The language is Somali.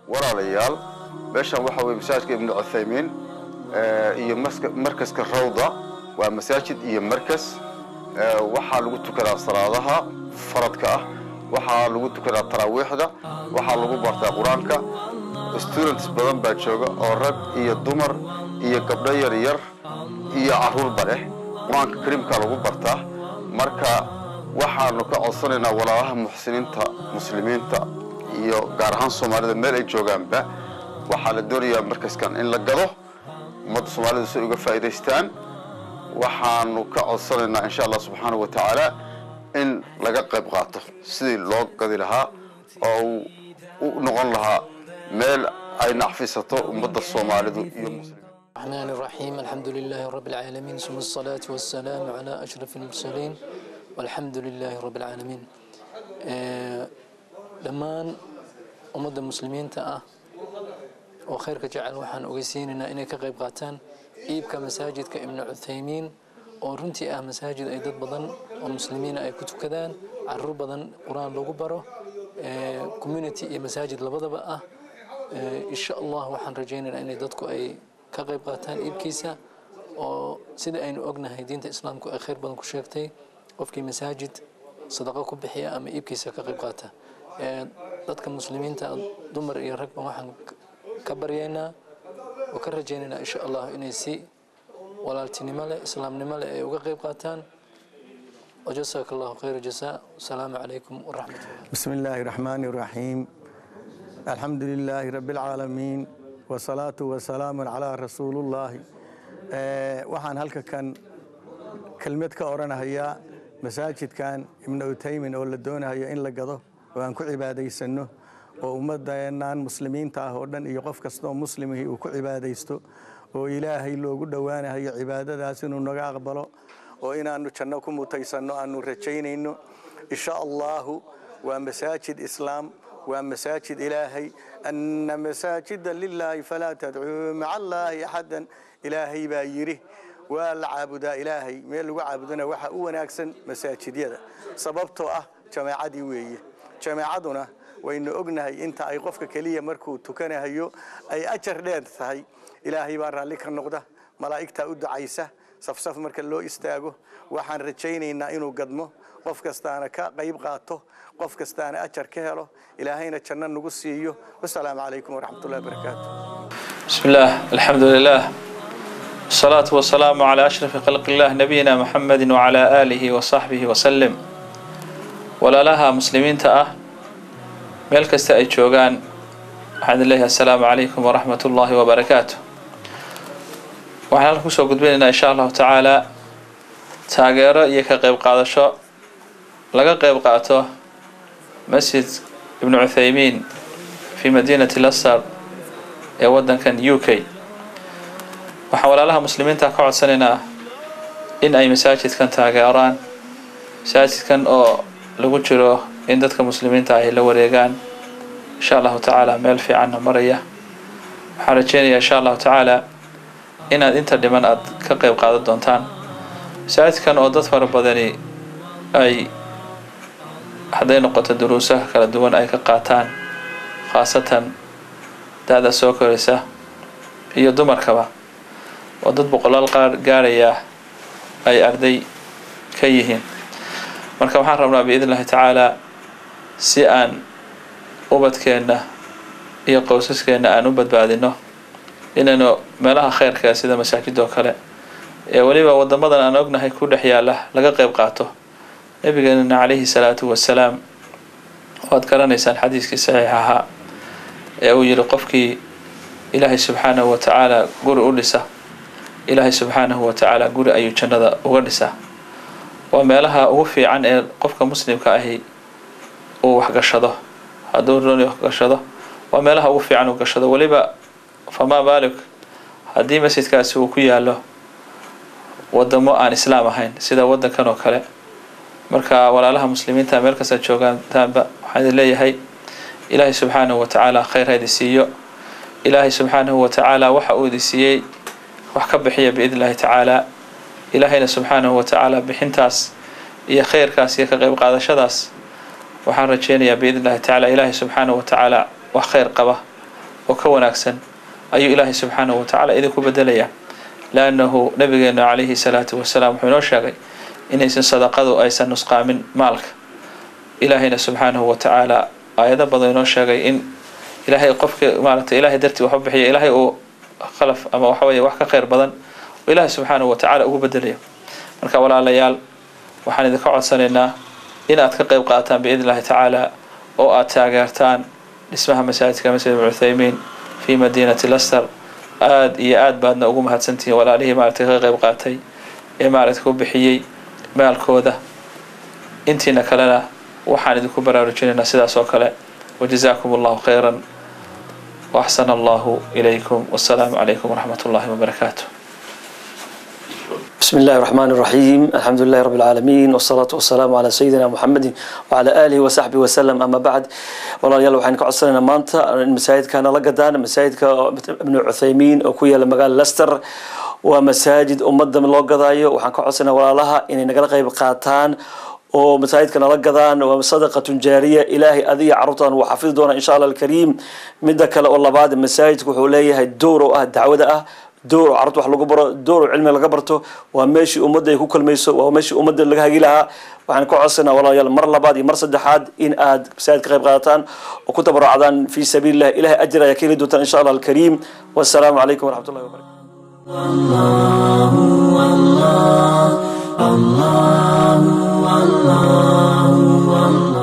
walaalayaal meeshan waxa weye masaajidka ibnu cuthaymiin iyo markaska rawda waa masaajid iyo markas waxaa lagu tukadaa salaadaha faradka ah waxaa lagu tukadaa taraawiixda waxaa lagu bartaa qur-aanka students badan baa jooga oo rag iyo dumar iyo gabdho yar yar iyo carruurba leh qur-aanka kariimkaa lagu bartaa marka waxaanu ka codsanaynaa walaalaha muxsiniinta muslimiinta iyo gaar ahaan soomaalida meel ay joogaanba waxaa la doonayaa markaskan in la gado ummadda soomaalida si ay uga faa'iidaystaan waxaanu ka codsanaynaa insha allah subxaanahu wa tacaala in laga qayb qaato sidii loo gadi lahaa oo u noqon lahaa meel ay nacfisato ummadda soomaalidu iyo muslimiin الرحمن الرحيم الحمد لله رب العالمين ثم الصلاة والسلام على أشرف المرسلين والحمد لله رب العالمين dhammaan ummadda muslimiinta ah oo khayrka jecel waxaan ogeysiinaynaa inay ka qayb qaataan iibka masaajidka ibnu cuthaymiin oo runtii ah masaajid ay dad badan oo muslimiina ay ku tukadaan caruur badan qur-aan lagu baro community iyo masaajid labadaba ah insha allah waxaan rajaynaynaa inay dadku ay ka qayb qaataan iibkiisa oo sida aynu ognahay diinta islaamku ay khayr badan ku sheegtay qofkii masaajid sadaqo ku bixiya ama iibkiisa ka qayb qaata dadka muslimiinta dumar iyo ragba waxaan ka baryaynaa oo ka rajaynaynaa insha allah inay si walaaltinimo leh islaamnimo leh ay uga qayb qaataan وجزاك الله خير الجزاء والسلام عليكم ورحمة الله بسم الله الرحمن الرحيم الحمد لله رب العالمين والصلاة والسلام على رسول الله waxaan halka kan kelmad ka oranahayaa masaajidkan ibnu utaymin oo la doonayo in la gado oo aan ku cibaadaysano oo ummadeennan muslimiinta ah oo dhan iyo qof kasta oo muslimihii uu ku cibaadaysto oo ilaahay loogu dhowaanahayo cibaadadaas inuu naga aqbalo oo inaannu janno ku mutaysanno aannu rajaynayno insha allaahu waa masaajid islaam waa masaajid ilaahay anna masaajida lilaahi falaa tadcuu maca allaahi axadan ilaahay baa yidhi waa la caabudaa ilaahay meel lagu caabudana waxaa u wanaagsan masaajidyada sababtoo ah jamaacadii weeye jamaacaduna waynu ognahay inta ay qofka keliya markuu tukanahayo ay ajar dheer tahay ilaahay baa raalli ka noqda malaa'igtaa u ducaysa safsaf marka loo istaago waxaan rajaynaynaa inuu gadmo qof kastaana ka qayb qaato qof kastaana ajar ka helo ilaahayna janno nagu siiyo wasalaamu calaykum waraxmatullahi wabarakaatu بسم الله الحمد لله والصلاة والسلام على أشرف خلق الله نبينا محمد وعلى آله وصحبه وسلم ولا لها مسلمين تأه ملك استأي جوغان waxaan leeyahay assalaamu calaykum waraxmat ullaahi wabarakaatu waxaan halka kusoo gudbinaynaa insha allahu tacaalaa taageero iyo ka qeyb qaadasho laga qeyb qaato masjid ibnu cuthaymiin fi madiinati lasar ee wadankan u k waxaan walaalaha muslimiinta ka codsanaynaa in ay masaajidkan taageeraan masaajidkan oo lagu jiro in dadka muslimiinta ay la wareegaan insha allahu tacaala meel fiicanna maraya waxaan rajeynayaa insha allahu tacaala inaad inta dhiman aad ka qeyb qaadan doontaan masaajidkan oo dad fara badani ay hadday noqoto duruusaha kala duwan ay ka qaataan khaasatan da-da soo koraysa iyo dumarkaba oo dad boqolaal qaar gaaraya ay arday ka yihiin marka waxaan rabnaa biidn illahi tacaalaa si aan ubadkeenna iyo qowsaskeenna aan u badbaadino inaynu meelaha khayrka sida masaajid oo kale ee weliba wadamadan aan ognahay ku dhex yaala laga qeyb qaato nabigeenana calayhi salaatu wasalaam waad garanaysaan xadiiskii saxiix ahaa ee uu yihi qofkii ilaahay subxaanahu wa tacaala guri u dhisa ilaahay subxaanahu wa tacaala guri ayuu jannada uga dhisaa waa meelaha ugu fiican ee qofka muslimka ahi uu waxgashado hadduu rooni waxgashado waa meelaha ugu fiican uu gashado weliba famaa baalik haddii masjidkaasi uu ku yaalo wadamo aan islaam ahayn sida wadankan oo kale marka walaalaha muslimiinta meel kasta joogaantaanba waxaan idin leeyahay ilaahay subxaanahu wa tacaala khayr ha idin siiyo ilaahay subxaanahu wa tacaala waxa uu idin siiyey wax ka bixiya biidn illahi tacaala ilaahayna subxaanahu wa tacaala bixintaas iyo khayrkaas iyo ka qeyb qaadashadaas waxaan rajeynayaa biidn illahi tacaala ilaahay subxaanahu wa tacaala wax khayr qaba oo ka wanaagsan ayuu ilaahay subxaanahu watacaala idinku bedelayaa laannahu nabigeenu calayhi salaatu wasalaam wuxuu inoo sheegay inaysan sadaqadu aysan nusqaamin maalka ilaahayna subxaanahu watacaala aayado badan inoo sheegay in ilaahay qofka maaragtay ilaahay dartii wax u bixiya ilaahay uu khalaf ama waxa weeye wax ka khayr badan oo ilaahay subxaanahu watacaala ugu bedelayo marka walaalayaal waxaan idinka codsanaynaa in aad ka qayb qaataan biidn illahi tacaala oo aad taageertaan dhismaha masaajidka masjid ibn cuthaymiin fi madiinati laster aada iyo aad baadna ugu mahadsantihiin walaalihii maaragtay ka qayb qaatay ee maaragtay ku bixiyey maalkooda intiina kalena waxaan idinku baraarujinaynaa sidaas oo kale wajazaakum allahu khayran waaxsana allahu ilaykum wassalaamu calaykum waraxmat ullahi wabarakaatu بسم الله الرحمن الرحيم الحمد لله رب العالمين والصلاة والسلام على سيدنا محمد وعلى آله وصحبه وسلم أما بعد والله يلا وحين كعصرنا مانتا المساجد كان لقدان مساجد ابن عثيمين وكويا لمقال لستر ومساجد أمد من لقدايو وحين كعصرنا ولا لها إن نقل قيب قاتان oo masaajidka nala gadaan waa sadaqatun jaariya ilaahay adiga carruurtan wuu xafidi doonaa insha allah alkariim midda kale oo labaad masaajidku wuxuu leeyahay door oo ah dacwada ah door oo carruurta wax lagu baro door oo cilmi laga barto waa meeshii ummadda ay ku kulmayso waa meeshii ummadda laga hagi lahaa waxaan ka codsanaa walaalayaal mar labaad iyo mar saddexaad in aad masaajid ka qayb qaadataan oo ku tabarucdaan fii sabiilillah ilahay ajir ayaa ka heli doontaan insha allah alkariim wassalaamu calaykum waraxmat ullahi wabarakatu الله الله الله